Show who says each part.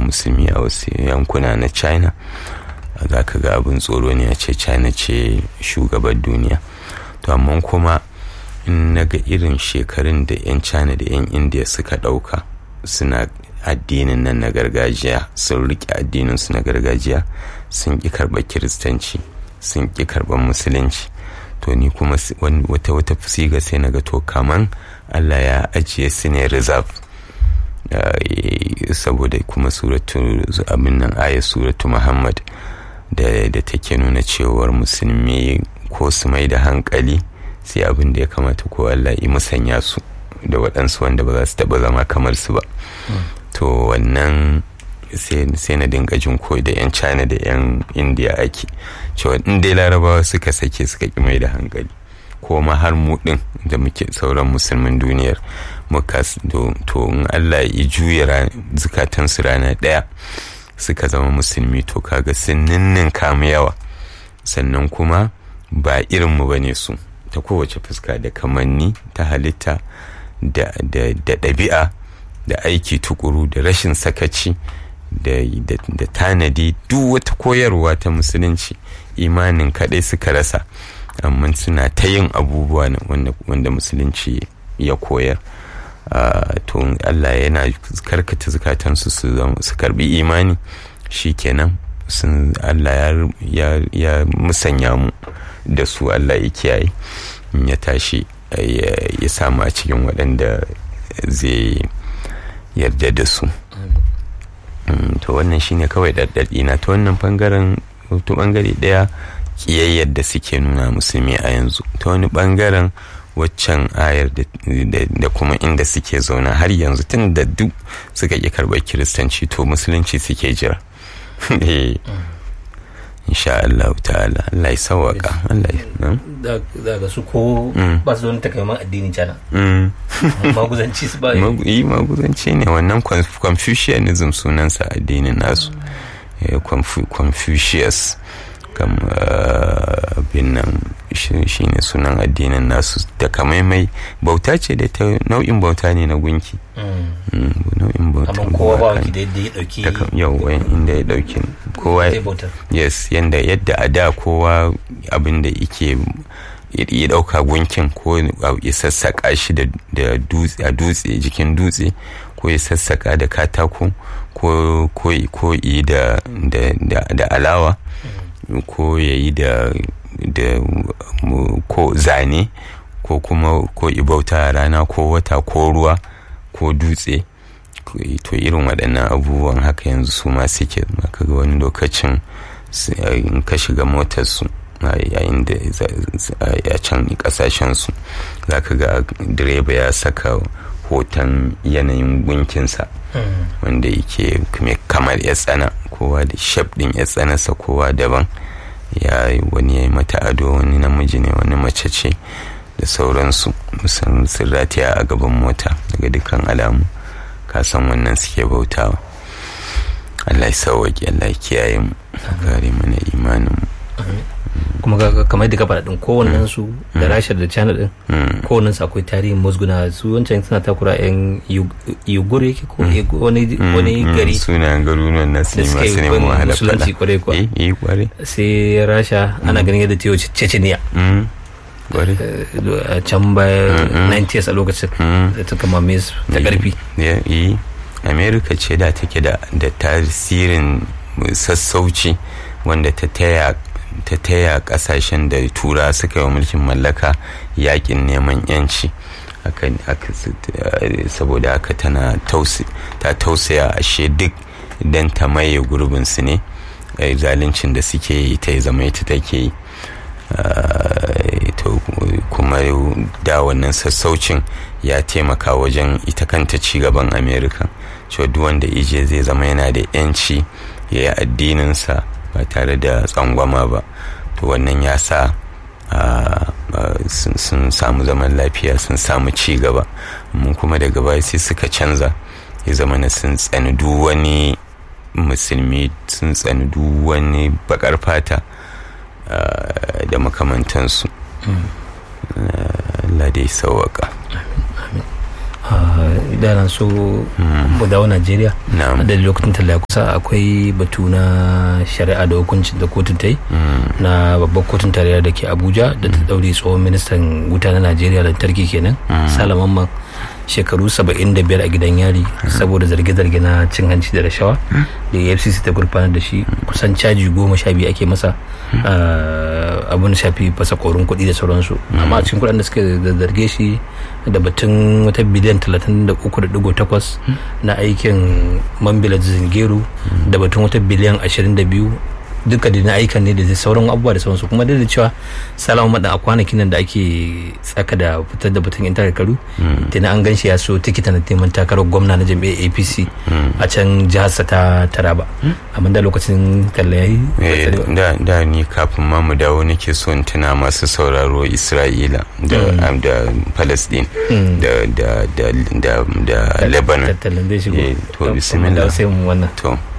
Speaker 1: musulmi a wasu yankuna na china za ka ga abin tsoro ne a ce china ce shugabar duniya to amma kuma in na ga irin shekarun da 'yan china da 'yan india suka ɗauka suna addinin nan na gargajiya sun riƙe addininsu na gargajiya sun ƙi karɓar kiristanci sun ƙi karɓar musulunci to ni kuma wata wata siga sai na ga to kaman allah ya ajiye su ne reserve saboda kuma suratu abin nan ayat suratu muhammad da take nuna cewar musulmi ko su mai da hankali sai abin da ya kamata ko allah yi musanya su da waɗansu wanda ba za su taɓa zama kamar su ba to wannan sai na dinga jin koyi da 'yan china da 'yan india ake cewa in dai larabawa suka sake suka ki mai da hankali ko ma har mu din da muke sauran musulmin duniyar muka to in allah ya juya zukatansu rana daya suka zama musulmi to kaga sun ninnin kamu yawa sannan kuma ba irinmu ba ne su ta kowace fuska da kamanni ta halitta da ɗabi'a da aiki tukuru da rashin sakaci da tanadi duk wata koyarwa ta musulunci imanin kaɗai suka rasa amma suna ta yin abubuwa wanda musulunci ya koyar to allah yana karkata zukatansu su karbi imani shi kenan sun allah ya musanya mu da su allah ya kiyaye ya tashi ya samu a cikin waɗanda zai yarda da su to wannan shine kawai ɗaɗɗaɗi na ta wannan ɓangaren ta ɓangare ɗaya ƙiyayyar da suke nuna musulmi a yanzu ta wani ɓangaren waccan ayar da kuma inda suke zauna har yanzu tun da duk suka ƙi karɓar kiristanci to musulunci suke jira insha Allah ta'ala Allah ya sawaka Allah ya
Speaker 2: da ga su ko ba su wani takamaiman addinin cana maguzanci su ba
Speaker 1: yi maguzanci ne wannan confucianism sunansa addinin nasu confucius kam abin nan shi ne sunan addinin nasu takamaimai bauta ce da ta nau'in bauta ne na gunki nau'in bauta
Speaker 2: amma kowa ba waki da yadda ya dauki
Speaker 1: yau inda ya dauki kowa yes yanda yadda a da kowa abin da yake ya dauka gunkin ko ya sassaka shi da dutse a dutse jikin dutse ko ya sassaka da katako ko yi da alawa ko ya yi da ko zane ko kuma ko ibauta rana ko wata ko ruwa ko dutse to irin waɗannan abubuwan haka yanzu su ma suke maka ga wani lokacin in ka shiga motarsu yayin da a can kasashensu za ka ga direba ya saka hoton yanayin gunkinsa wanda yake kamar ya tsana kowa da shaf ɗin ya tsanasa kowa daban ya wani ya yi mata ado wani namiji ne wani mace ce da sauransu sun rataya a gaban mota daga dukkan alamu kasan wannan suke bautawa Allah ya sauwaƙi Allah ya kiyaye mu kare mana imanin mu
Speaker 2: kuma kamar da faɗa ɗin kowannen su da rasha da china ɗin kowannen su akwai tarihin musguna su wancan suna takura yan yugur yake ko wani gari
Speaker 1: suna garuruwan na su masu neman wahala
Speaker 2: musulunci kwarai kuwa
Speaker 1: eh kwarai
Speaker 2: sai rasha ana ganin yadda ta yi chechnya a can baya 90s a lokacin da ta kama mes ta karfi
Speaker 1: america ce da take da tasirin sassauci wanda ta taya ta taya kasashen da tura suka yi mulkin mallaka yakin neman yanci saboda haka tana ta tausaya ashe duk don ta maye gurbinsu ne zaluncin da suke yi ta zama ita take yi kuma da wannan sassaucin ya taimaka wajen ita kanta cigaban amerika cewa duk wanda ije zai zama yana da yanci ya yi addininsa ba tare da tsangwama ba to wannan ya sa sun samu zaman lafiya sun samu ci gaba mun kuma daga baya sai suka canza ya zama na sun tsani duk wani musulmi sun tsani duk wani bakar fata da makamantansu Allah dai sauwaka
Speaker 2: da na so mu dawo najeriya da lokacin talla kusa akwai batu na shari'a da hukuncin da kotun ta yi na babbar kotun tarayya da ke abuja da ta daure tsohon ministan wuta na najeriya lantarki kenan salaman shekaru 75 a gidan yari saboda zarge-zarge na cin hanci da rashawa da fcc ta gurfanar da shi kusan caji goma sha biyu ake masa abin shafi fasa korin kuɗi da sauransu amma a cikin kuɗin da suka zarge shi da batun wata biliyan 33.8 na aikin mambila zingeru da batun wata biliyan 22 duka da na aikan ne da zai sauran abubuwa da sauransu kuma da cewa salama madan a kwanakin nan da ake tsaka da fitar da batun intanet karu tana an ganshi ya so tikita na neman takarar gwamna na jam'iyyar apc a can jihar ta taraba amma da lokacin talla yayi
Speaker 1: da ni kafin ma mu dawo nake so in tuna masu sauraro isra'ila da da palestine da da da da lebanon
Speaker 2: to
Speaker 1: to bismillah
Speaker 2: sai mu wannan
Speaker 1: to